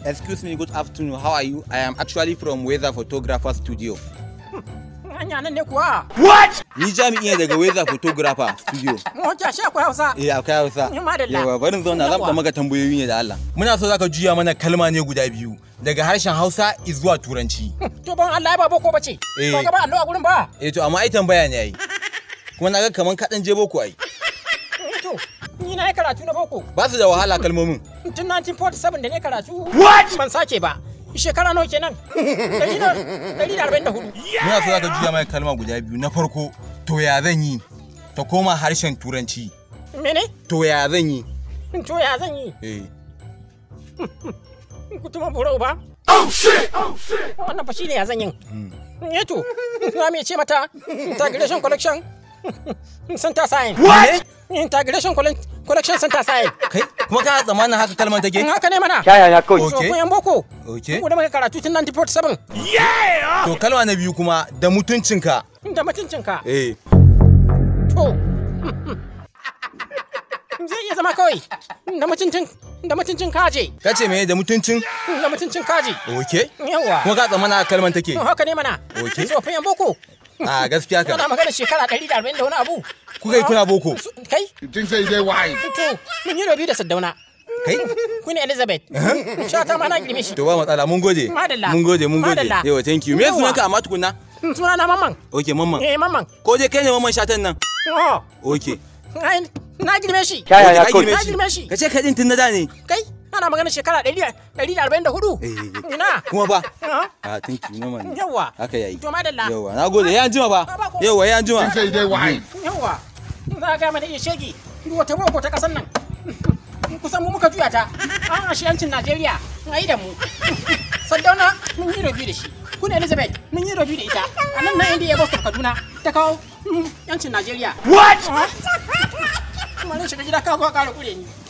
Excuse me, good afternoon. How are you? I am actually from Weather Photographer Studio. Hanya nan ne kuwa. Ni jami'i ne daga Weather Photographer Studio. Wata shi akwai Hausa. Eh, akwai Hausa. Ni madalla. Yawa, barin zauna zan Yawa. da maka tambayoyi ne da Allah. Muna so zaka juya mana kalma ne guda biyu daga harshen Hausa zuwa Turanci. To ban Allah ya ba boko bace. Eh. Ba ga ba Allah a gurin ba. Eh to amma ai tambaya ne ai. Kuma na ga kaman kaɗan je boko ai. Eh, To ni na yi karatu na boko. Ba su da wahala kalmomin. Tun 1947 da ne karatu. What? Ban sake ba. Shekara nawa kenan? Dari da dari da arba'in da hudu. Muna so zaka juya mana kalma guda biyu. Na farko, to ya zan yi? Ta koma harshen Turanci. Mene? To ya zan yi? To ya zan yi? Eh. Kutuma burau ba? Oh shit! Oh shit! Wannan fa shine ya zan yin. Eh to, na me ce mata integration collection center sign. What? Integration colle- collection center sign. Kai, kuma kana tsammanin haka kalman take? In haka ne mana. Yaya kawai. So Okay. kun yan boko. Okay. Ku da muka karatu tun 1947 To kalma na biyu kuma da mutuncinka. da mutuncinka. Eh. To. Zai iya zama kawai da mutuncin da mutuncin kaje. Ka ce me da mutuncin? Da mutuncin kaje. Okay. Yawa. Kuma ka tsammanin haka kalman take? To haka ne mana. Okay. Tsofin yan boko. A gaskiya Kana ka. magana shekara 140 da wani abu. Kuka yi kuna boko. Su- Kai? You think say they wise? To, mun yi rabi da Saddauna. Kai? Queen Elizabeth. Shata ma na girme shi. To ba matsala mun gode. Madalla. Mun gode mun gode. Madalla. Yawa thank you. Me Yawa. sunanka amma tukunna? Suna na mamman. Okay mamman. Eh mamman. Ko je kai ne mamman shatan nan? Oh, Okay. ai, na girme shi. Yaya Okay, ka kawai. girme Na girme shi. Ka ce kai din tun na da ne. Kai, ana magana shekara 144. Eh, eh, eh. Ina. Kuma ba. Ah, Ah thank you mamman. Yawa. Haka yayi. To madalla. Yawa, na gode. Ya anjima ba. Ba, ba ko- Yawa, ya anjima. Say they wise. Yawa. Za ga mana iya shege. Wata boko ta kasan nan. Kusan mu muka juya ta. An ashiyancin Najeriya. Ai da mu. Saddauna mun yi rabi da shi. Kun Elizabeth mun yi rabi da ita. A nan nan inda ya Boston Kaduna ta kawo mm, yancin Najeriya. What? Kuma nan shiga gida ka zo ka ƙara kure ni.